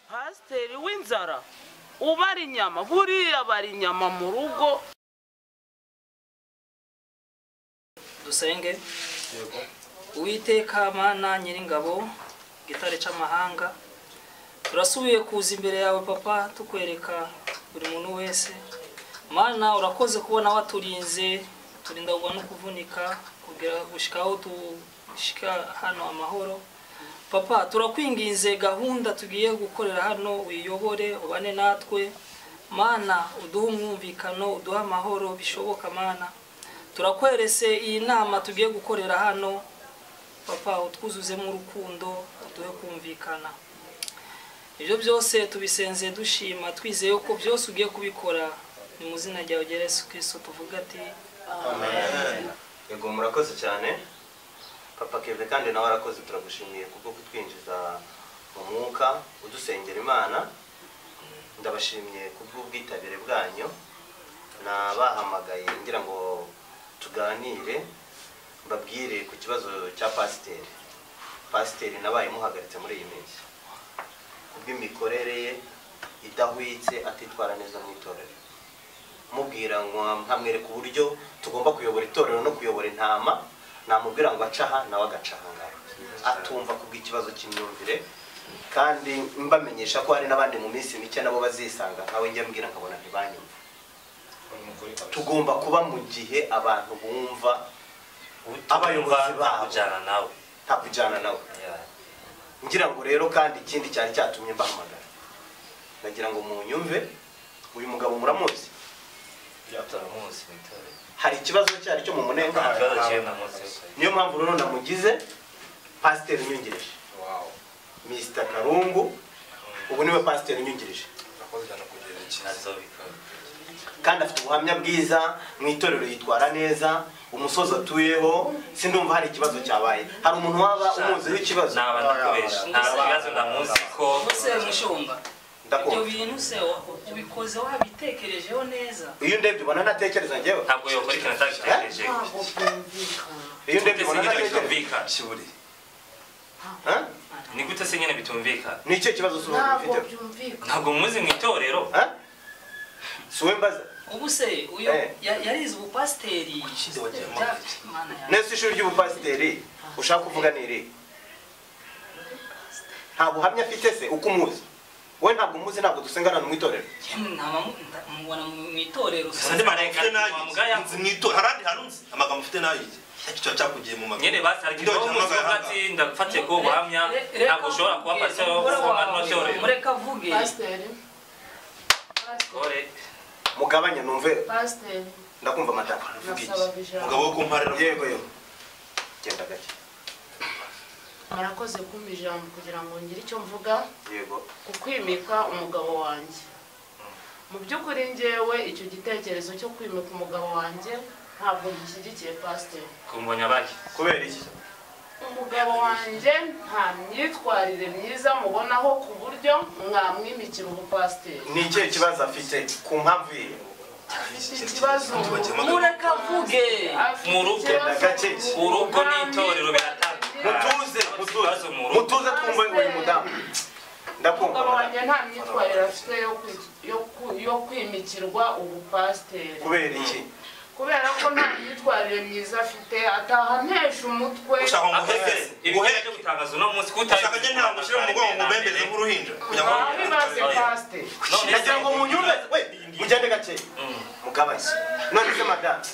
pasiteri w'inzara ubara inyama buriya abara inyama mu rugo dusenge uwiteka mana nyiringabo gitare cy'amahanga turasubiye kuza imbere yawe papa tukwereka buri muntu wese mana urakoze kubona waturinze turinda kugwa no kuvunika kugira gushyikaho dushyika hano amahoro papa turakwinginze gahunda tugiye gukorera hano uyiyobore ubane natwe mana uduhe umwumvikano uduhe amahoro bishoboka mana turakwerese iyi nama tugiye gukorera hano papa utwuzuzemo urukundo uduhe kumvikana ibyo byose tubisenze dushima twizeye ko byose ugiye kubikora ni mu izina ryawe rya yesu kirisito tuvuga ati yego murakoze cyane papa keve kandi nawe arakoze turagushimiye kubwo kutwinjiza mu mwuka udusengera imana ndabashimiye kubw'ubwitabire bwanyu nabahamagaye ngira ngo tuganire mbabwire ku kibazo cya pasiteri pasiteri nabaye muhagaritse muri iyi minsi kubw'imikorere ye idahwitse atitwara neza mu itorero mubwira ngo nkamwereka uburyo tugomba kuyobora itorero no kuyobora intama namubwira ngo ace aha nawe agaca aha ngaha atumva kubw'ikibazo cy'imyumvire kandi mbamenyesha ko hari n'abandi mu minsi mike nabo bazisanga nkawe njya mbwira nkabona ntibanyumva tugomba kuba mu gihe abantu bumva abayobozi babo kujyana nawe nta kujyana nawe ngira ngo rero kandi ikindi cyari cyatumye mbahamagara nagira ngo munyumve uyu mugabo muramuzi turamuzi mu itorero hari ikibazo cyari cyo mu munenga nta kibazo kiba namuzi niyo mpamvu rero namugize pasiteri unyungirije misita karungu ubu niwe pasiteri unyungirije nazobikora kandi afite ubuhamya bwiza mu itorero yitwara neza umusozi atuyeho sindumva hari ikibazo cyabaye hari umuntu waba umuziho ikibazo naba ndakubesha nta kibazo namuzi ko ese mushumba Ndakunda. ibyo bintu se wa- ubikoze wabitekerejeho neza iyo ndebye ubona ntatekereza njyewe ntabwo yokora ikintu atagitekereje iyo ndebye ubona nyine ntatekereza bitumvikana kiburi Ha? ni gute se nyine bitumvikana ni icyo kibazo si wowe ntabwo ufite byumvikana ntabwo muzi mu itorero Ha? si wowe mbaza ubu se uyu Eh. ya- yarize ubupasiteri wagira ngo Bya- Mana yanjye. nese ishuri ry'ubupasiteri ushaka kuvuga ni iri nta buhamya afite se uko umuzi wowe ntabwo umuzi ntabwo dusengana no mu itorero Yemwe ntaba- nta- mubona mu mu itorero se. Sandi marayika Mfite nayo wa mugaya. nzi mu itorero harandi harunzi amagambo mfite nayo iki cyo cyakugiye mu magana nyine basarikiraho umuzi wo hagati ndafatiye ko ubuhamya Re- re- ntabwo ushobora kuba avuge, pasiteri umugore w'ubuhamya wawe, n'itorero mureke avuge pasiteri kore mugabanye numve pasiteri ndakumva amatara Uvuga iki? nasaba ijambo umugabo wo kumparira yego yego genda gake murakoze kumpa ijambo kugira ngo ngire icyo mvuga yego ku kwimika umugabo wanjye mu by'ukuri ngewe icyo gitekerezo cyo kwimika umugabo wanjye ntabwo gishyigikiye pasiteri kumbonye abaki kubera iki umugabo wanjye nta myitwarire myiza mubonaho ku buryo mwamwimikira ubupasiteri ni ikihe kibazo afite ku mpamvu ye afite ikibazo mureke avuge afite Mu rugo. ikibazo Gake. urugo n'itorero biratandukanye mutuze Ikibazo mutuze mu rugo. mutuze twumve ngo uyu mudamu ndakumva umugabo madame. wanjye nta myitwarire afite yo kwi- yo ku- yo kwimikirwa ubupasiteri kubera iki kubera ko nta myitwarire myiza afite ataha ntesha umutwe ushaka ngo Aheze, uheke ibihe byo uheke gutangaza uno munsi kutari ushaka nyine ntabwo ushyira mu mugongo ngo ubembeze nk'uruhinja kugira ngo babibaze pasiteri None nagira ngo munyumve we mugende gake mugabanye none se madamu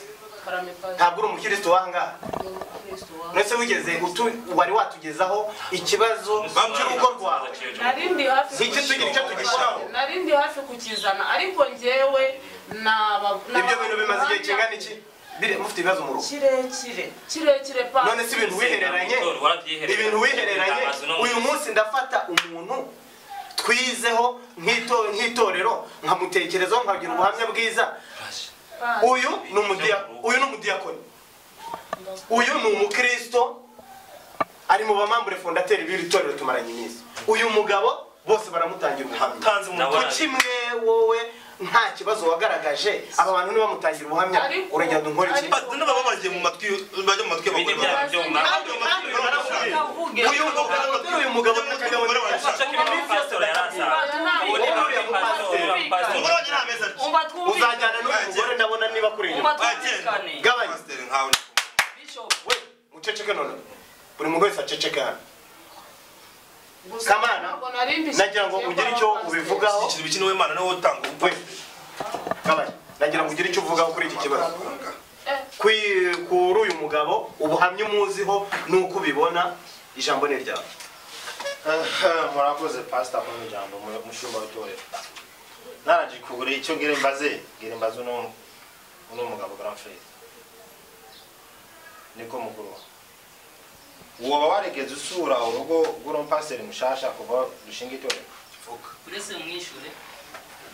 karame pasiteri ntabwo uri umukirisitu wahangaha ni umukristo wawe mbese wigeze utu- wari watugezaho ikibazo cy'urugo rwawe nari ndi hafi Nicyo tugira icyo tugishyiraho. nari ndi hafi kukizana ariko njyewe naba ibyo bintu bimaze igihe kingana iki biri mufite ibibazo mu rugo kirekire kirekire pasiteri none si ibintu wihereranye ibintu wihereranye uyu munsi ndafata umuntu twizeho nk'ito- nk'itorero nkamutekerezaho nkagira ubuhamya bwiza uyu ni umudiya- uyu ni umudiyakoni uyu ni umukristo ari mu bamambure fondateri b'iri torero tumaranye iminsi uyu mugabo bose baramutangira ubuhamya utanze mu ku kimwe wowe nta kibazo wagaragaje aba bantu nibamutangira ubuhamya Ariko- uragenda unkora iki Ba- n'ababa bagiye mu matwi bajya mu matwi y'abagore Ibindi byaha. kandi kandi baramubwira uyu mugabo n'umugabo Umugore wawe ntakagabo ushaka iminsi yose pasitoro yari asanzwe nta twumvikane gabanya pasiteri nkawe we muceceke none buri muntu wese aceceke hano Gusa Kamana, ntabwo nari mbishyigikiye nagira ngo ko ugire ari icyo abapasiteri. ubivugaho ikintu bikini w'imana niwe utanga we ubupasiteri gabanya nagira ngo ugire icyo uvugaho kuri iki kibazo Eh, Kwi- kuri uyu mugabo ubuhamya umuziho n'uko ubibona ijambo ni ryawe murakoze pasita muri ijambo mu- mushumba w'itorero naraje kugura icyo ngira mbaze ngira mbaze uno uno mugabo granfred niko mukuru wa woba waregeze usura urugo rw'urumpasiteri mushasha kuva dushinga itorero uretse mwishure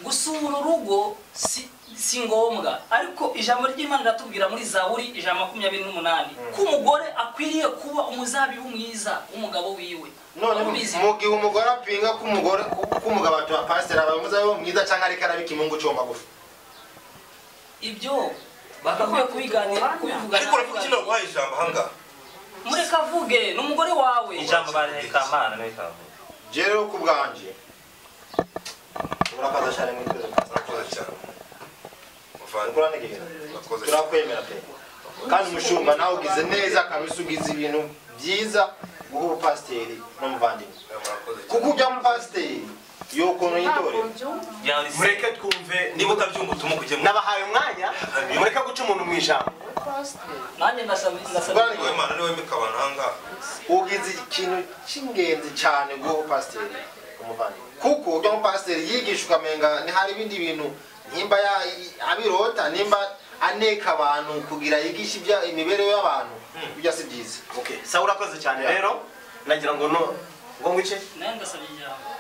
gusura urugo si, si ngombwa ariko ijambo ry'imana riratubwira muri zaburi ijana na makumyabiri n'umunani ko umugore akwiriye kuba umuzabibu mwiza w'umugabo wiwe none Ubizi. mu gihe umugore apinga ko umugore ko umugabo atuha pasiteri aba muzabe mwiza cyangwa ariko arabika imungu cyo magufi ibyo bagakwiye kubiganira kubivugana ariko uravuga ikintu waguhaye ijambo ahangaha mureka avuge ni umugore wawe ijambo barekamana n'ikavuga je rero ku bwanjye urakoze cyane mu itorero murakoze cyane muvandimwe ukuranegera murakoze cyane turakwemera pe kandi umushumba nawe ugize neza kabisa ugize ibintu byiza guha ubupasiteri n'umuvandimwe murakoze cyane kuko ujya mupasiteri yokono ntabwo y'itorero mbyumva byari se mureke twumve niba utabyumva utuma kujya mu nabahaye umwanya mureke guca umuntu mu ijambo pasiteri nanjye ndasaba ndasaba Ubwanjye w'imana niwe wemeka abantu ahangaha ugize ikintu cy'ingenzi cyane guha ubupasiteri umuvandimwe kuko ujya mupasiteri yigisha ukamenga ntihari ibindi bintu nimba ya- abirota nimba aneka abantu kugira yigishe ibya- imibereho y'abantu bijya si byiza okay sawa urakoze cyane rero nagira ngo no ngo ngwice nanjye ndasaba ijambo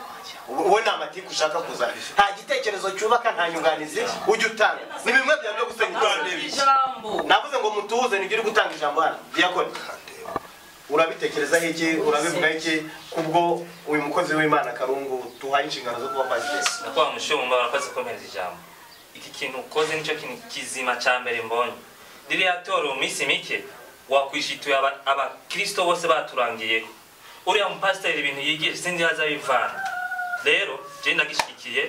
wowe nta matiku ushaka kuzana nta gitekerezo cyubaka nta nyunganizi ujya utanga ni bimwe byawe byo gusenya ndasaba itorero ijambo navuze ngo mutuze nibyo uri gutanga ijambo hano diyakoni urabitekerezaho iki urabivugaho iki kubwo uyu mukozi w'imana karungu tuhaye inshingano zo kuba pasiteri nakwa mushumba warakoze ukomereza ijambo iki kintu ukoze nicyo kintu kizima cya mbere mbonye ririya toro mu minsi mike wakwishituye aba- abakristo bose baturangiyeho uriya mupasiteri ibintu yigisha sinzi aho azabivana rero jeni ndagishyigikiye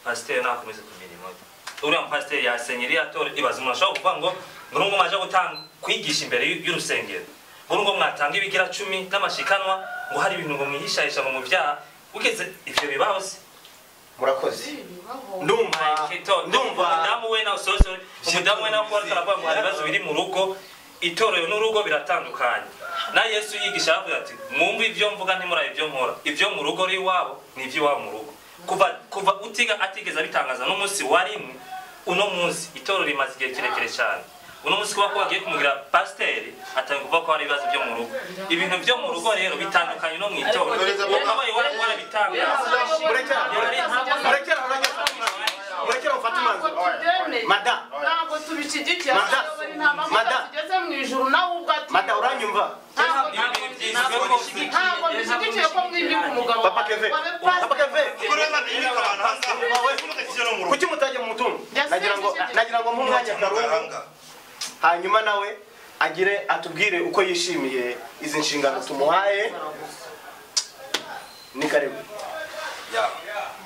pasiteri nakomeze ku mirimo ye uriya mupasiteri yasenye iriya toro ibaza umuntu ashobora kuvuga ngo buri ngo mwaje gutanga kwigisha imbere y'u- y'urusengero buri ngo mwatanga ibigira cumi n'amashikanwa ngo hari ibintu ngo mwihishahisha ngo mu byaha ugeze ibyo bibaho se murakoze bibaho ndumva ndumva ndumva umudamu we nawe sosore umudamu we nawe kuba ataravuga ngo hari ibibazo biri mu rugo itorero n'urugo biratandukanye na yesu yigisha aravuga ati mwumve ibyo mvuga ntimurabe ibyo nkora ibyo mu rugo rw'iwabo ni iby'iwabo mu rugo kuva kuva utiga atigeze abitangaza n'umunsi warimwe uno munsi itorero rimaze igihe kirekire cyane uno munsi kuba ko bagiye kumugira pasiteri atari kuvuga ko hari ibibazo byo mu rugo ibintu byo mu rugo rero bitandukanye no mu itorero ukabaye wari warabitangaza murekera murekera murekera mufate umwanzuro ntabwo tubyemeye madamu ntabwo tubishigikiye Mada. abayobora inama Mada. kugira tugeze mu ijuru nawe ubwo ati madamu uranyumva ntabwo ibintu byiswe ntabwo rwose ntabwo bishyigikiye ko mwibika umugabo papa keve wawe papa keve ukuri w'imana wemeka abantu ahangaha ntugashyire mu rugo kuki mutajya mu mutungo nagira ngo nagira ngo mwanya karungu ahangaha hanyuma nawe agire atubwire uko yishimiye izi nshingano tumuhaye ni karibu ya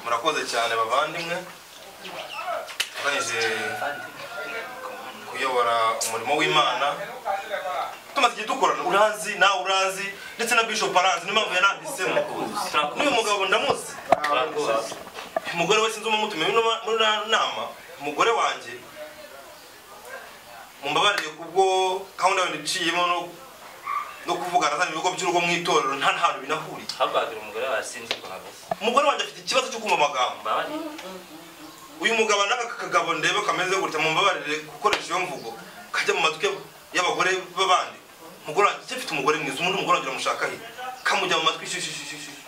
murakoze cyane bavandimwe tugamije kuyobora umurimo w'imana tumaze igihe dukorana uranzi nawe uranzi ndetse na bishop aranzi niyo mpamvu yananditsemo n'uyu mugabo ndamuzi turakuzi umugore we sinzi umutumiye muri- muri na- nama umugore wanjye mumbabarire kubwo gahunda yindi iciyemo no- no kuvugana zana ibigo by'urugo mu itorero nta ntahantu binahuriye hagaragara umugore wasinze ukuntu ameze umugore wanjye afite ikibazo cyo kumva amagambo mbabari uyu mugabo n'aka kagabo ndebe kameze gutya mumbabarire gukoresha iyo mvugo kajya mu matwi y'abagore b'abandi umugore wanjye icyo afite umugore mwiza umuntu umugore wanjye uramushaka he kamujya mu matwi shishi shishi shishi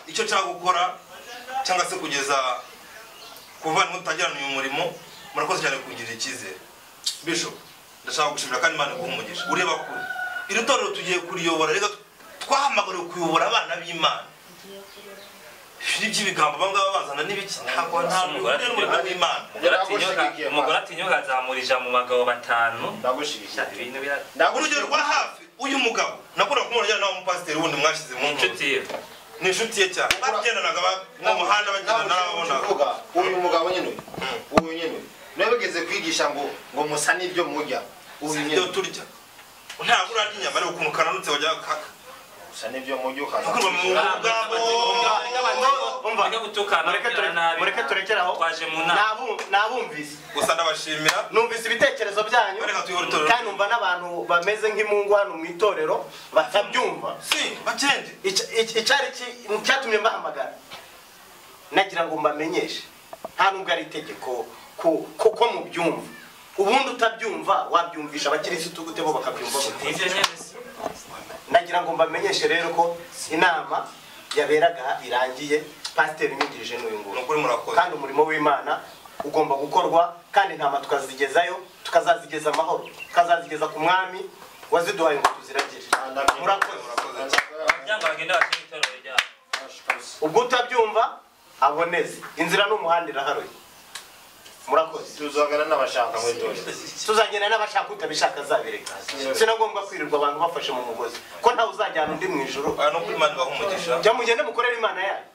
icyo nshaka gukora cyangwa se kugeza kuva ntutangirana uyu murimo murakoze cyane kungirira icyizere bisho ndashaka gushimira kandi imana guha umugisha ureba kure iri torero tugiye kuriyobora reka twahamagariwe kuyobora abana b'imana ni by'ibigambo abangaba bazana n'ibiki ntabwo nta Umugore n'umurimo w'imana Ndagushigikiye, ma. umugore atinyuka azamurija mu bagabo batanu ndagushyigikiye ibintu bira- urugero ndagushyigikiye rwa hafi uyu mugabo nakunda kumubona ajyana nawe umupasiteri wundi mwashyize mu inshuti nshuti ye ni inshuti ye cyane bagendanaga ba- mu muhanda bagenda Nawe n'ababona uvuga, uyu mugabo nyine uyu, uyu nyine uyu. turabigeze kwigisha ngo ngo musa n'ibyo murya ubu ibyo nyine turya ntabwo urarya inyama ariko ukuntu kananutse wajya kaka musa n'ibyo murya kuko mu ukaza bwabo Umva, Mureke gutukana, mureke mureke ture- nabi. mureke turekere aho Twaje mu nama. Nabu- nabumvise gusa ndabashimira numvise ibitekerezo byanyu Ariko tuyohore itorero. kandi numva n'abantu bameze nk'impungu hano mu itorero batabyumva si bagende Ica- ica- icyari ki- icyatumye mbahamagara nagira ngo mbamenyeshe nta nubwo ari itegeko ko ko- ko mubyumva ubundi utabyumva wabyumvisha abakirisitu gute bo bakabyumva gute Nivyo nyene se. nagira ngo mbamenyeshe rero ko inama yaberaga irangiye pasiteri inyigirije n'uyu ni nguyu ukuri murakoze kandi umurimo w'imana ugomba gukorwa kandi intama tukazigezayo tukazazigeza amahoro tukazazigeza ku mwami waziduhaye ngo tuziragire murakoze murakoze Kugira ngo bagende bakine itorero ryabo. ubwo utabyumva aboneze inzira n'umuhanda iraharuye murakoze tuzagana n'abashaka muri dore tuzagenda n'abashaka utabishaka azabireka sinagombwa kwirirwa abantu bafashe mu mugozi ko ntawe uzajyana undi mu ijoro aha ni ukuri imana ibaha umugisha jya mugende mukorere imana yanyu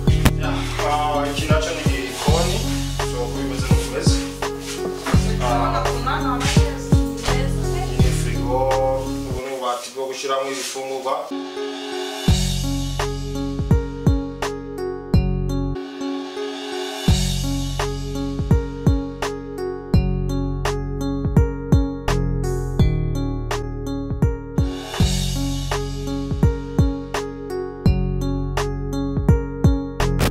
iki nacyo ni igikoni so kubimeze ni ukumeze iyi firigo ubu ni ububati bwo gushyiramo ibifungurwa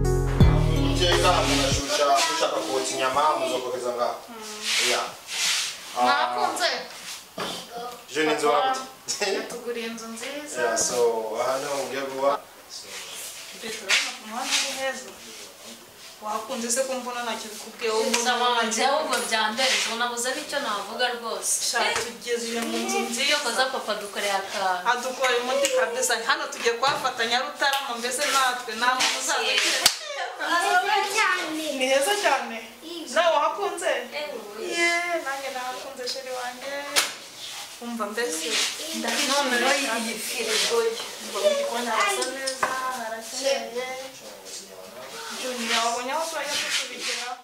muteka mugashusha mushaka kotsa inyama muzokohereza ngaho ya mwakunze je ni inzu wabuze yatuguriye inzu nziza ya so aha niho mugiye kuba turabona ku muhanda ari heza wakunze se kumva unanakiza kubwiye wowe nsaba njyewe mbona ubwo byandeze nabuze n'icyo navuga rwose shaka tugejeje mu nzu iyo nziza koza papa dukoreye akantu adukora umuti kabisa hano tugiye kuhafatanya rutarama mbese natwe nta muntu uzadukira ni heza cyane nawe wahakunze ye nanjye nahakunze sheri wanjye umva mbese noneho iyi firigo umva mu gikoni harasa neza harakeye juniya wabonye aho twajya tutubigeraho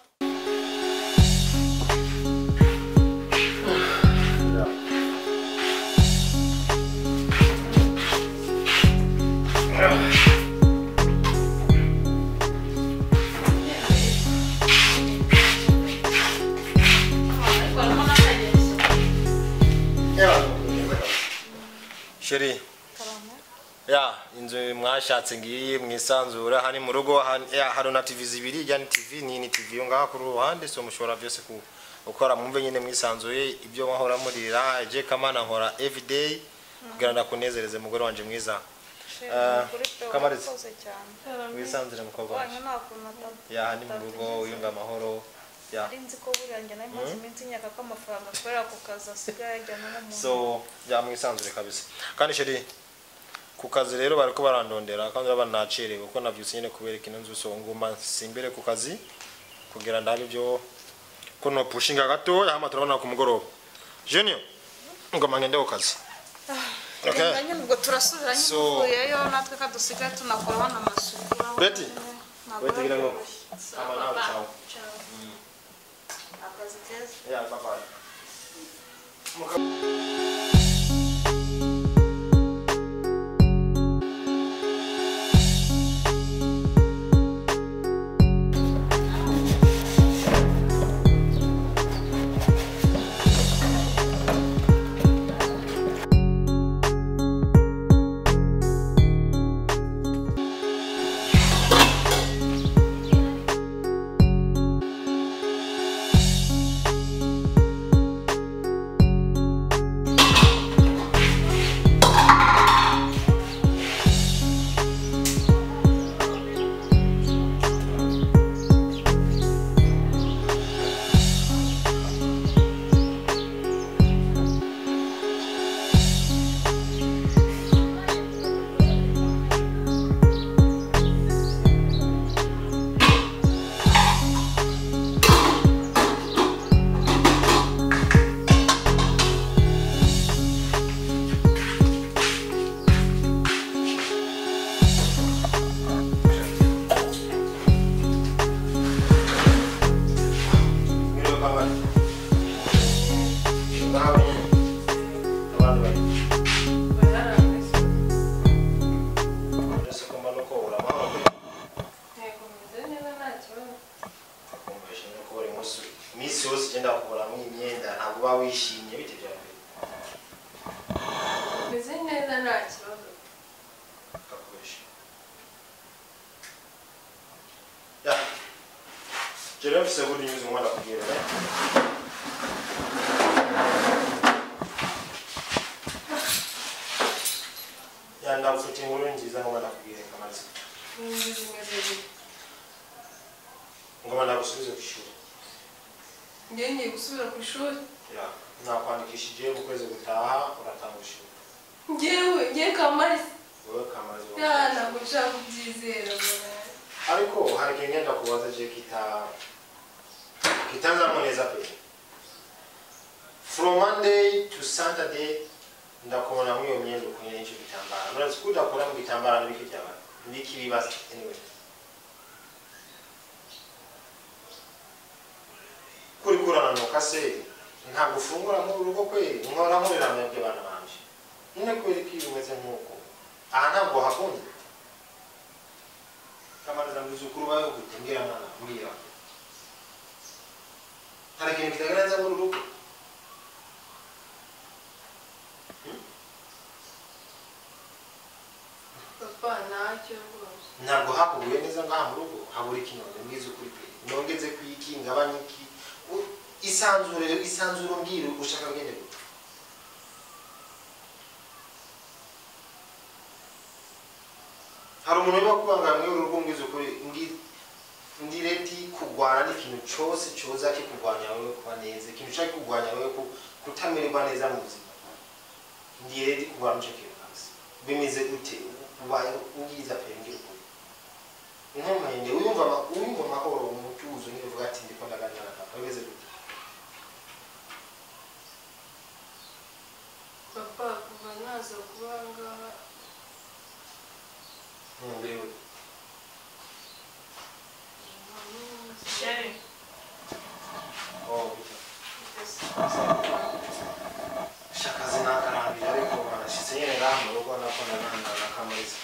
sheri ya inzu mwashatse ngiyi mwisanzura hani mu rugo hani- ya hari na tv zibiri ijya ni tv nini tv yo ngaha kuri ruhande so mushobora byose ku gukora mwumve nyine mwisanzuye ibyo mahora murira je kamana nkora everyday kugira ngo nakunezereze mugore wanje mwiza Ah, Kamariza. mwisanzure mukobwa wanje ya hani mu rugo wiyumva amahoro ya nzi ko buriya njya nayo imaze iminsi nyaka ko amafaranga akorera ku kazi asigaye ajyana n'umuntu so byamwisanzure kabisa kandi sheri ku kazi rero bariko barandondera kandi urabona nacerewe kuko navyutse nyene kubera kino nzu so ngomba simbere ku kazi kugira ndabe ibyo ko no pushinga gatoya hama turabona ku mugoroba junior ngoma ngende ku kazi okay ringanya ubwo turasubira So- nyivuyeyo natwe ka dusigaye tunakoraho n'amasuku Betty, Ntabwo wait kugira ngo byoroshye. hama nawe ciao Ciao. akazi keza yeah bye bye nta kibazo Ya. Jerem mfise buri nyuzi umwana kubwira. Ya ndamfite inkuru nziza ngo nakubwire kamazi. Ngoma nagusubize ku ishuri. ngewe ngiye gusubira ku ishuri Ya. Nakwandikishije mu kwezi gutaha uratanga ishuri. ngewe ngewe kamarisi Wowe kamazi. ya ntabwo nshaka kubyizera bwana. ariko hari ikintu ngenda kubaza je kita kitazaboneza pe from monday to saturday ndakubona muri iyo myenda ukunye n'icyo gitambara murazi ko udakora mu gitambara n'ibikijyaba n'ikibibaza anyway kuri kurananuka se ntabwo ufungura muri urugo kweri nkora nkuriramya by'abana banje nyine kubera ko iyo umeze nk'uko aha ntabwo hakunze kamariza muzukuru bawe gute mbwira mwana mbwira hari ikintu kitagaragaza muri urugo papa ntacyo rwose ntabwo hakubuye neza ngaha mu rugo habura ikinyonga mbwiza ukuri pe nongeze ku iki ngabanye iki U- isanzure isanzure umbwire ushaka ngende gute hari umuntu urimo kubangamwe urugo mbwiza ukuri mbwi- ndire ti kurwana ni ikintu cyose cyoza kikurwanya wowe kuba neza ikintu ushaka kurwanya wowe ku- kutamererwa neza mu buzima ndire ti kurwana icyo kintu hasi bimeze gute ubaye ubwiza pe mbwira ukuri inkomende uyumva ama- uyumva amahoro umutuzo niyo uvuga ati ndiko ndaganira na papa bimeze gute papa kuva naza kuba aha ngaha umubiri we Sherry. oh bita shakazi nakarambira ariko barashitse nyene ngaha mu rugo nakona nana na kamariza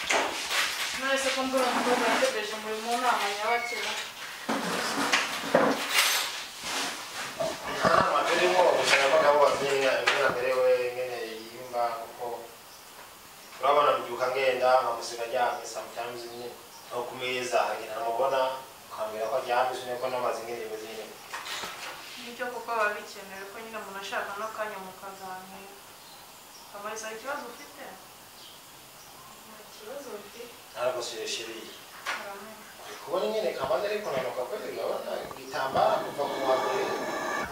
Mwese ko mbura umukobwa yategereje umurimo w'inama nyabakera. inama turimo gusa nabo bazinga imbere nyene yimba kuko urabona mbyuka ngenda nkamusiga aryamye sometimes nyene aho ku meza hagenda namubona ukambwira ko aryamye sineko n'amazi ngene bimeze nyene Nicyo kuko biba bikenewe ko nyine umuntu ashaka n'akanya mukaganira. Kamariza hari ikibazo ufite? Nta kibazo mfite. naragusuye Uramenye. kubona nyine kamaze ari kunanuka kweli urabona igitambara kuva ku wa mbere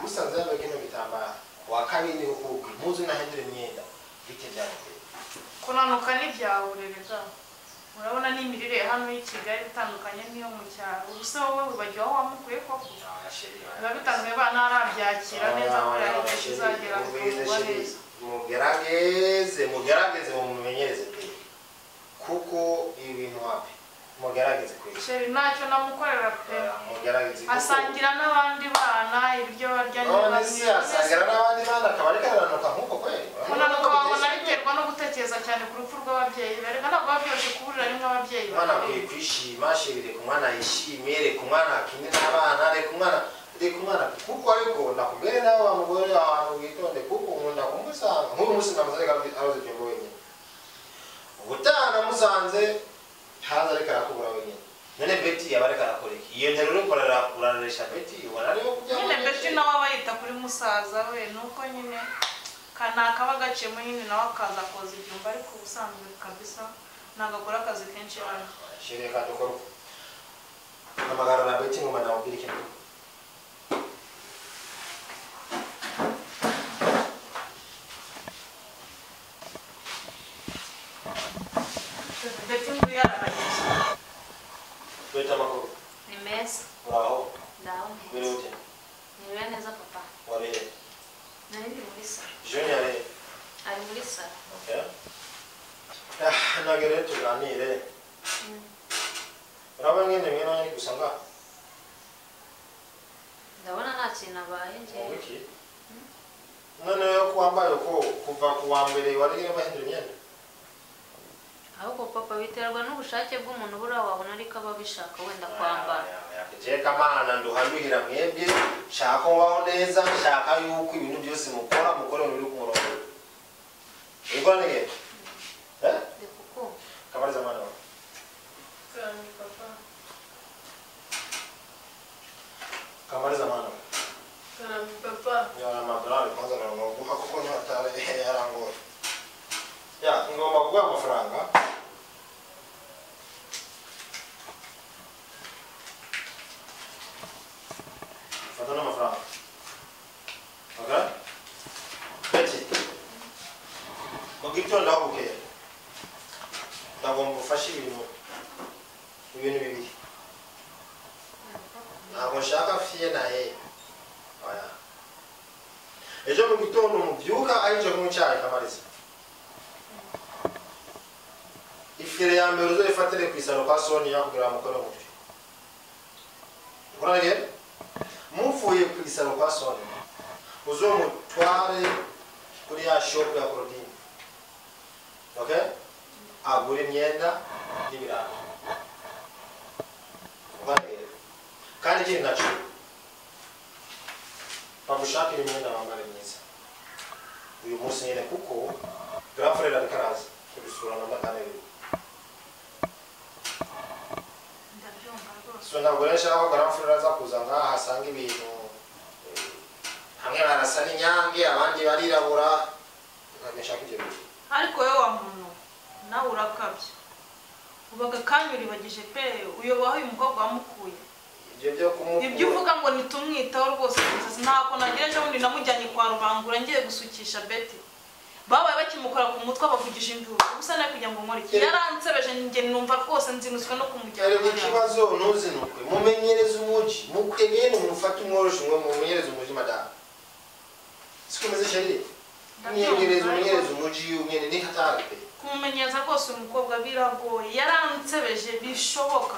musanze yambaye kino gitambara ku wa kabiri niho ukubwe impuzu nahindura imyenda bite byanjye kunanuka ntibyawurerega urabona n'imirire ya hano y'i kigali itandukanye n'iyo mu cyaro ubuse wowe wibagiwe aho wamukuye koko biba bitandukanye ba ntarabyakira neza kubera ko igihe kizagera bikavugwa neza mugerageze mugerageze mumumenyereze pe kuko ibi bintu wapi mugerageze kweli sheri ntacyo namukorera pe mugerageze kuko- asangira n'abandi bana ibyo barya none se asangira n'abandi bana akaba ariko arananuka nk'uko kweli kunanuka wabona biterwa no gutekereza cyane ku rupfu rw'ababyeyi be ariko ntabwo biba byoroshye kuburira rimwe ababyeyi umwana bawe akwiye kwishima shiri reka umwana yishime reka umwana akine n'abana reka umwana reka umwana kuko ariko nakubwire nawe wa mugore wawe ahantu witonde kuko nkunda kumusanga nk'uyu munsi namusanga aroze ibyo wenyine ubutaha namusanze haza ariko arakubura wenyine none beti yaba ariko arakora iki iyo ntero urikorera urareresha beti ubona ariho kujya nyine beti nawe aba yita kuri musaza we nuko nyine kanaka aba agaciyemo nyine nawe akaza koza ibyumba ariko ubusanzwe kabisa ntabwo akora akazi kenshi hano shiri reka dukore uko amagarura beti ngoma namubwira ikintu beti ngo yararageze beti amakuru Ni meza. uraho Ndaho biri meza. ute Nibera neza papa. wabere Nari ndi muri salo. joni yarere Ari muri salo. ntabwo rero tuganire urabona nyine mwene ari gusa nga Ndabona nta kintu abaye njyewe. wiki noneho ko wambaye uko kuva ku wa mbere wari urimo ahindura imyenda ahubwo papa biterwa n'ubushake bw'umuntu buriya wabona ariko aba abishaka wenda kwambara jye kamana nduhanuhira mwebwe shaka ubaho neza shaka yuko ibintu byose mukora mukore mu biri ku murongo ubwo nige ngomba kuguha amafaranga fata n'amafaranga okay beti mugitonda ukeye ndagomba ufashe ibintu ibintu bibiri ntabwo nshaka fiye na he oya ejo mu gitondo mubyuka arinje kunywa icyayi kamariza ifire ya mbere uzoyifatire ku isaro kwa soniya kugira ngo mukore mutwe ukoranye muvuye ku isaro kwa soniya uzomutware kuri ya shopu ya korodini okay agura imyenda n'ibirayi ukoranye kandi ikindi nacyo bagushakira imyenda wambare myiza uyu munsi nyine kuko grafurere ariko araza kubisura na magana abiri so ntabwo rero nshaka ko grafurere aza kuza ngaha asanga ibintu eh, hamwe barasa n'inyange abandi barirabura ntabwo nshaka ibyo bintu ariko wowe wa muntu nawe urakabya ubaga kandi uribagije pe uyobaho uyu mukobwa wamukuye ibyo byo ibyo kumukura uvuga ngo nitumwitaho rwose gusa ntako nagira ejo bundi namujyanye kwa rubangura ngiye gusukisha beti babaye bakimukora ku mutwe bavugisha induru gusa nawe kugira ngo nkore iki yaransebeje njye numva rwose nzinutswe no kumujyana reba ikibazo ntuzinukwe mumenyereze umugi mukwe bene mufate umworoshe umwe mumenyereze umugi madamu sikomeze sheri mwiyegereze umumenyereze umugi umwene ni hatari pe kumumenyereza rwose uyu mukobwa biragoye yaransebeje bishoboka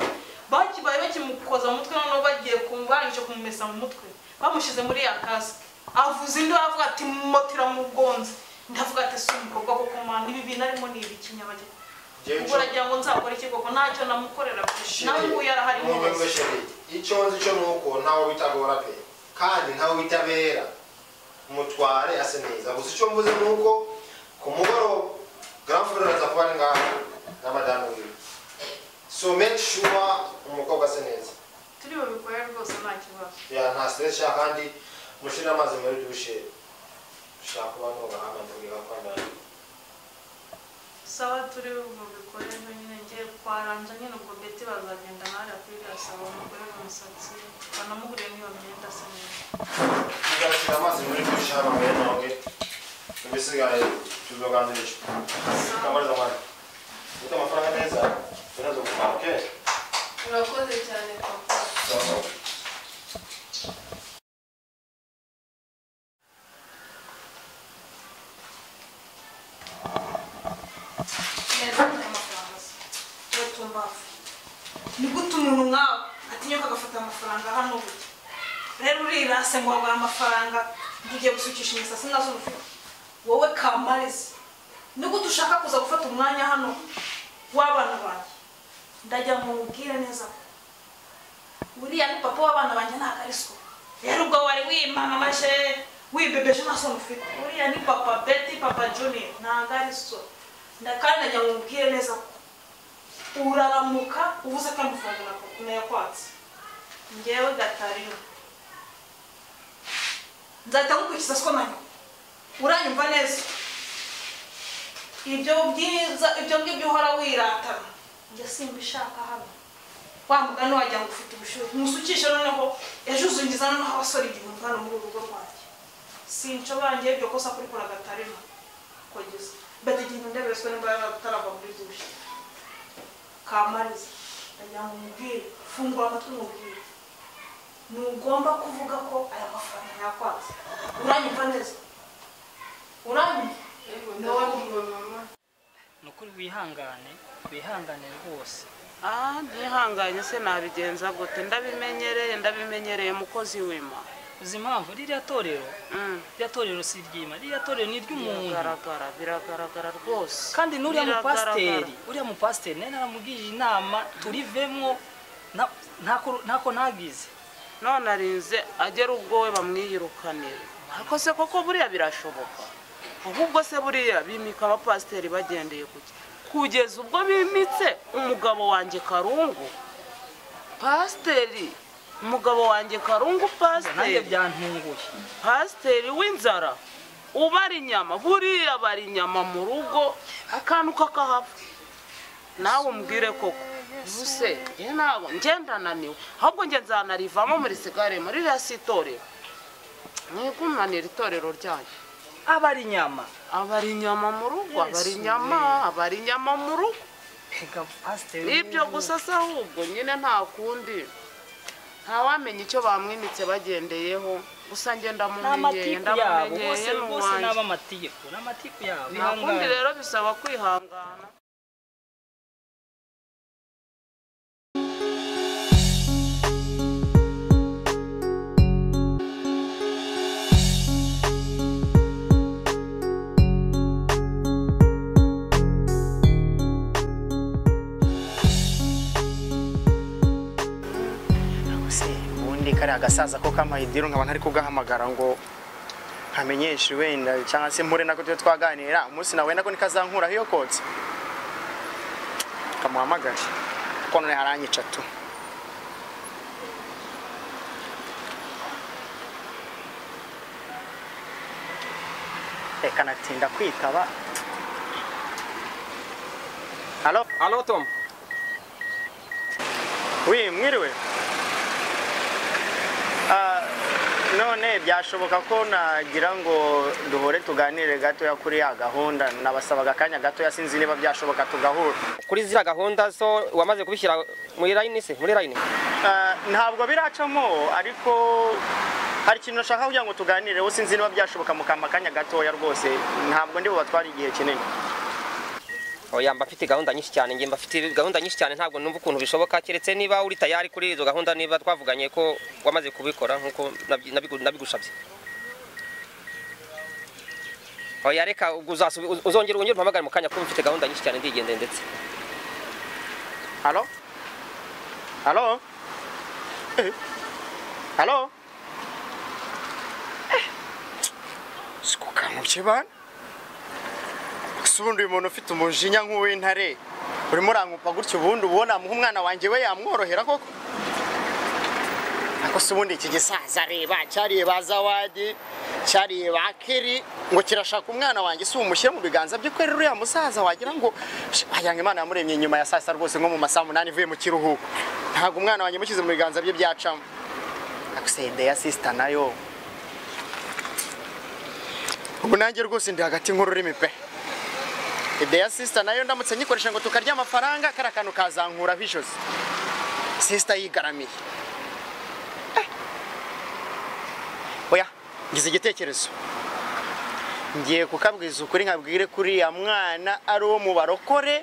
bakibaye bakimukoza mu mutwe noneho bagiye ku- barangije kumumesa mu mutwe bamushyize muri ya kasike avuza indi aravuga ati moto iramugonze ndavuga ati si umukobwa koko mwana ibi bintu arimo ni ibiki nyabageni Jewe ubwo uragira ngo nzakore iki koko ntacyo namukorera gusa nawe Sheri, ubu yaraharimo munyurwe wese sheri icyo nzi cyo ni uko ntawe bitagora pe kandi ntawe bitabera mutware ase neza gusa icyo mvuze ni uko ku mugoroba granfure araza kuba ari ngaha na madamu wiwe so make sure umukobwa ase neza turi bubikore rwose nta kibazo ya nta stress ya kandi mushire amazi muri dushe ushaka kuba nugaha amazi gakwambara sawa turi bubikore rero nyine ngiye kwaranja nyine ubwo beti bazagenda nawe akwiriye asaba umugore mu musatsi banamugurire n'iyo myenda asa neza tugashyira amazi muri dushe hano bene wawe ibisigaye tuzoganzirisha kamariza mwana ufite amafaranga neza tunazo gukora okay urakoze cyane papa neza n'amafaranga se rero tumbavu ni gute umuntu nkawe atinyuka agafata amafaranga hano burya rero urirase ngo waguha amafaranga ntugiye gusukisha imisatsi nazo ufite wowe kamariza ni gute ushaka kuza gufata umwanya hano w'abana banjye ndagira ngo mubwire neza ko uriya ni papa w'abana banjye nta kariswa rero ubwo wari wimamaje wibebeje nta soni ufite uriya ni papa beti papa junior nta kariswa ndakanda njya mubwire neza ko uraramuka ubuze ko amafaranga na- nayakwatse ngewe gatarino nzahita nkukurikiza siko nanyo uranyumva neza ibyo byiza ibyo ngibyo uhora wiratana njye simbishaka hano wa mugani wagira ngo ufite ubushyuhe musukishe noneho ejo uzungiza noneho abasore igihumbi hano muri uru rugo rwanjye sinshobora njyewe iryo kosa kurikora gatarino kugeza bati ikintu ndebeswe niba yaratarava muri dushe kamariza ndagira ngo mubwire fungura amatwi mubwire ntugomba kuvuga ko aya mafaranga yakwaze uranyumva neza uranyumva nawe kumva mama ni ukuri wihangane wihangane rwose aha ntihanganye se nabigenza gute ndabimenyereye ndabimenyereye mukozi w'ima uzi impamvu ririya torero ririya torero si iryima ririya torero ni iry'umuntu biragaragara biragaragara rwose kandi n'uriya Biragaragara. mupasiteri uriya mupasiteri nawe naramubwije inama turivemo nta- ntako ntako ntagize none arinze agera ubwo we bamwiyirukanira ariko se koko buriya birashoboka ahubwo se buriya bimika abapasiteri bagendeye kuki kugeza ubwo bimitse umugabo wanjye karungu pasiteri umugabo wanjye karungu nanjye pasiteri byantunguye pasiteri w'inzara ubara inyama buriya bara inyama mu rugo akantu kakahapfa nawe umbwire koko ubuse njye nabo njye ndananiwe ahubwo njye nzanarivamo muri sigare muri ririya si itorero mwigunganira itorero ryanyu abara inyama abara inyama mu rugo abara Yesu inyama we. abara inyama mu rugo Ega pasiteri nibyo gusa se ahubwo nyine nta kundi ntawamenya icyo bamwimitse bagendeyeho gusa njye ni ndamumenyeye amatiku yabo ndamumenyeye bose ni bose ni uwanjye ab'amatiku ni amatiku yabo nta kundi bihangane. rero bisaba kwihangana se ubundi kariya agasaza ko k'amahidiro nkaba ntari kugahamagara ngo nkamenyeshe wenda cyangwa se mpure nako tujye twaganira umunsi nawe wenda ko nikazankuraho iyo kotse kamuhamagare kuko none haranyica tu reka natinda kwitaba halo halo tom wi mwiriwe Ah, none byashoboka ko nagira ngo duhore tuganire gatoya kuri ya gahunda nabasabaga akanya gatoya sinzi niba byashoboka tugahura kuri ziriya gahunda zo wamaze kubishyira muri line se muri line Ah, ntabwo biracamo ariko hari ikintu nashaka kugira ngo tuganireho sinzi niba byashoboka mukama akanya gatoya rwose ntabwo ndi bubatware igihe kinini oya mba mfite gahunda nyinshi cyane njye mba mfite gahunda nyinshi cyane ntabwo numva ukuntu bishoboka keretse niba uri tayari kuri izo gahunda niba twavuganye ko wamaze kubikora nk'uko nabyi- nabigu- nabigusabye oya reka ubwo uzasu- uz- uzongera unyure umpamagare mu kanya kuko mfite gahunda nyinshi cyane ndigendeye ndetse halo halo Eh, halo sikukanguke bana gusa ubundi uyu muntu ufite umujinya nk'uw'intare urimo urangupa gutya ubundi ubona muha umwana wanjye we yamworohera koko ariko se ubundi iki gisaza reba cyariye ba zawadi cyariye ba keri ngo kirashaka umwana wanjye si umushyire mu biganza bye ko rero uriya musaza wagira ngo "Sh, wagira ngo imana yamuremye nyuma ya saa sita rwose nko mu masaha umunani ivuye mu kiruhuko ntabwo umwana wanjye mushyize mu biganza bye byacamo ariko se ideya sisita nayo ubu nanjye rwose ndi hagati nk'ururimi pe ideya sisita nayo ndamutse nyikoresha ngo tukarya amafaranga kariya kantu kazankuraho ijosi sisita yigaramiye oya ngize igitekerezo ngiye kukabwiza ukuri nkabwire kuri ya mwana ari uwo mu barokore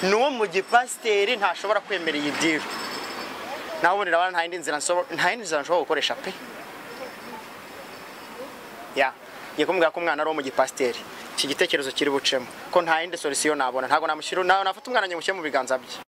ni uwo mu gipasiteri ntashobora kwemera iyi diri nawe ubundi urabona nta yindi nzira nsobo- nta yindi nzira nshobora gukoresha pe ya ngiye kumubwira ko umwana ari uwo mu gipasiteri iki gitekerezo kiri bucemo ko nta yindi solisiyo nabona ntabwo namushyira nawe nafata umwana nyamushyire mu biganza bye